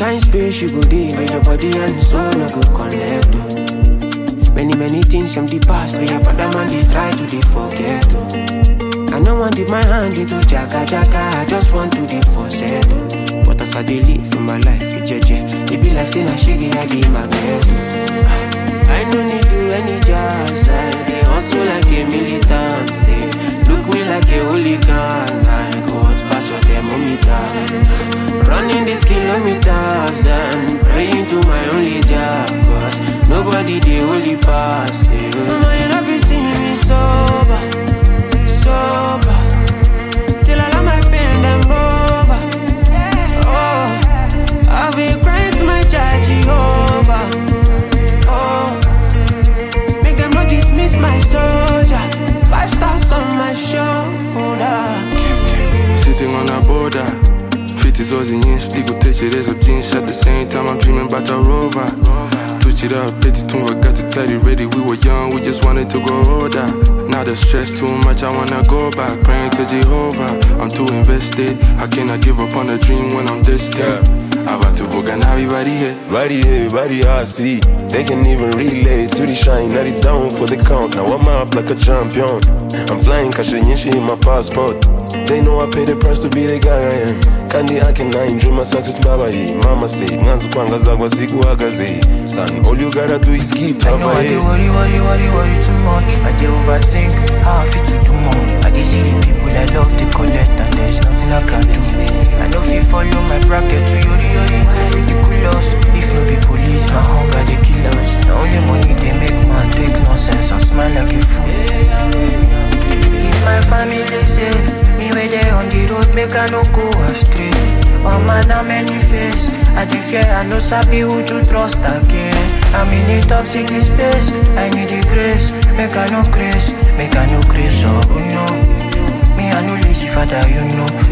kind space you go dey where your body and soul no go connect. Oh. Many many things from the past where your brother man they try to dey forget. Oh. I no want dip my hand into jaga jaga, I just want to dey for settle. But as I dey live for my life, it jeje, it be like saying I shake I be my bed. Oh. I no need do any jazz, I dey hustle like a militant. They look me like a hooligan, I go out pass your thermometer. Running these kilometers and praying to my only job, cause nobody dey only pass. Yeah. Mama, you love you see me sober, sober, till I let my pain them over. Oh, I'll be crying to my child Jehovah. Oh, make them not dismiss my soldier. Five stars on my shoulder. Sitting on a border. Fit is always inch, gutekereza byinshi At the same time I'm dreaming about a rover Twitch it up, peti tumva got to tidy ready We were young, we just wanted to grow older Now the stress too much, I wanna go back Praying to Jehovah, I'm too invested I cannot give up on a dream when I'm distant abatuvuga nabi bari he Body here, body hasi They can even relate to the shine Not it down for the count Now I'm up like a champion I'm flying kashe nyinshi in my passport They know I pay the price to be the guy I am Kandi I can I dream my success baba hii Mama say mwanzo kwanga zagwa sikuhagaze Son, all you gotta do is keep I know I dey worry, worry, worry, worry too much. I dey overthink how I fit to do more. I dey see the people I love, they collect, and there's nothing I can do. I know fit follow my bracket to yori yori. Ridiculous. If no be police, na hunger they kill us. The only money they make man take nonsense and smile like a fool. Keep my family safe. Me where they on the road, make I no go astray. Oh man, how many face? I dey fear, I no sabi who to trust again. I'm in a toxic space, I need the grace. Make I no grace, make I no grace, oh no. Me I no lazy father, you know.